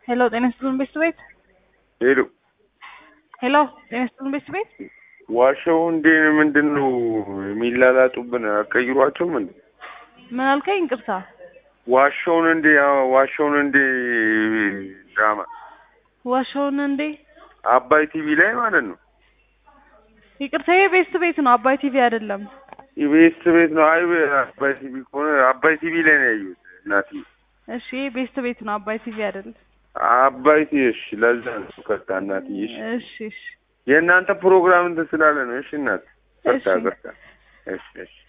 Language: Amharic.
ሄሎ ጤና ይስጥልን ቤት ቤት ሄሎ ሄሎ ጤና ይስጥልን ቤት ቤት ዋሻው እንዴ ምንድን ነው የሚላላጡብን? አቀይሯቸውም እንዴ ምን አልከኝ? ይቅርታ ዋሻውን እንዴ ዋሻውን እንዴ ድራማ ዋሻውን እንዴ አባይ ቲቪ ላይ ማለት ነው። ይቅርታ ይሄ ቤስት ቤት ነው፣ አባይ ቲቪ አይደለም። ኢቤስ ቤት ነው። አይ አባይ ቲቪ ከሆነ አባይ ቲቪ ላይ ነው ያየሁት እናቴ። እሺ ይሄ ቤስት ቤት ነው፣ አባይ ቲቪ አይደለም። አባይ ቲቪ እሺ፣ ለዛ ነው ከታ እናቴ። እሺ እሺ እሺ የእናንተ ፕሮግራም እንትን ስላለ ነው። እሺ እናት፣ በርታ እሺ። በርታ። እሺ እሺ